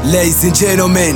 Ladies and gentlemen,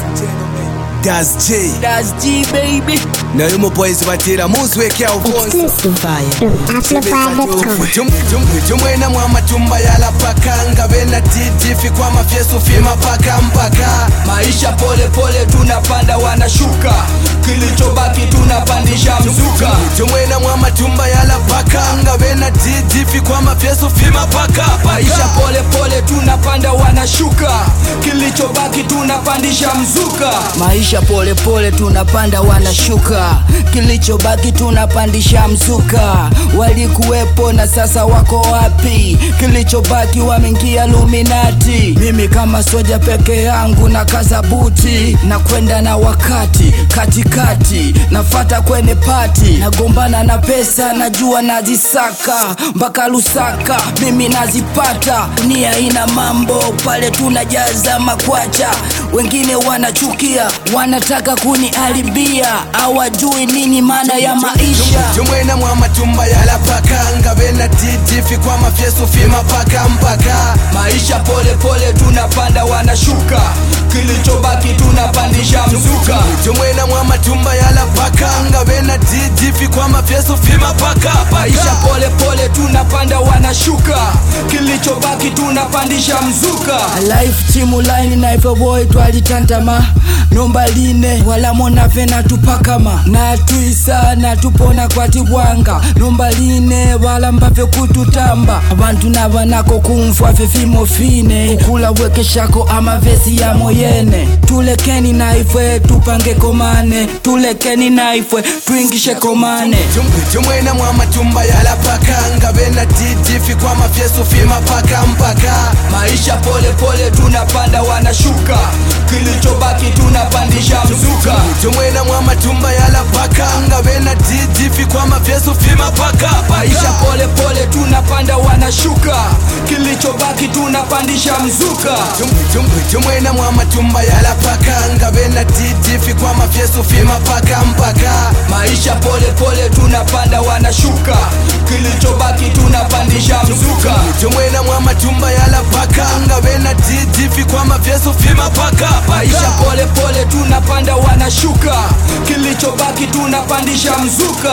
that's G. That's G baby. nayo mupoezi batira muzweke alfonso Exclusive from Amplify.com. tumwena mwamatumba yalapakanga bena titifi kwa mafyesu fima paka mpaka Maisha pole pole tunapanda wanashuka, kilichobaki tunapandisha mzuka. tumwena mwamatumba yalapakanga bena titifi kwa mafyesu fima paka Maisha pole pole tunapanda wanashuka, kilichobaki tunapandisha mzuka. Maisha pole pole tunapanda wanashuka, kilichobaki tunapandisha mzuka. Walikuwepo na sasa wako wapi? Kilichobaki wameingia Luminati. Mimi kama soja peke yangu na kaza buti na kwenda na wakati katikati, nafata kwenye pati, nagombana na pesa, najua nazisaka mpaka Lusaka, mimi nazipata. Nia ina mambo pale, tunajaza makwacha, wengine wanachukia, wanataka kuniharibia, hawajui nini maana ya maisha. tumwena mwamatumba yalapakanga bena titifi kwa mafyesu fima paka mpaka Maisha pole pole tunapanda, wanashuka, kilichobaki tunapandisha mzuka. tumwena mwamatumba yalapakanga bena titifi kwa mafyesu fima paka Maisha pole pole tunapanda, wanashuka, kilichobaki tunapandisha mzuka. Life timu line na hivyo boy twalitantama nomba line wala mona vena tupakama na tuisa na tupona kwatibwanga nomba line wala mbave kututamba abantu navanako kumfwa fefimo fine kula wekeshako amavesi ya moyene tulekeni na ifwe tupange komane tulekeni na ifwe twingishe komane Tum- tumwena mwamatumba yalapakanga bena titifi kwa mafyesu fima paka mpaka Maisha pole pole tunapanda, wanashuka, kilichobaki tunapandisha mzuka. tumwena mwamatumba yalapakanga bena titifi kwa mafyesu fima paka Maisha pole pole tunapanda, wanashuka, kilichobaki tunapandisha mzuka. Tum- tum- tumwena mwamatumba yalapakanga bena titifi kwa mafyesu fima paka mpaka Maisha pole pole tunapanda, wanashuka, kilichobaki tunapandisha mzuka. tumwena mwamatumba yalapakanga bena titifi kwa mafyesu fima paka Maisha pole pole tunapanda, wanashuka, kilichobaki tunapandisha mzuka.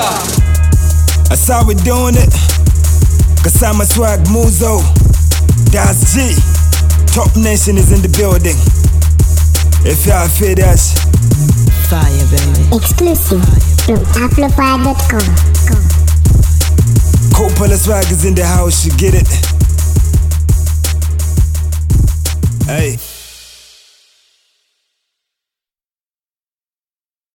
That's how we doing it. Kasama Swag Muzo. Das G. Top Nation is in the building. If y'all feel that, Fire, baby. Exclusive from Amplify.com. Coppola Swag is in the house, you get it? Hey.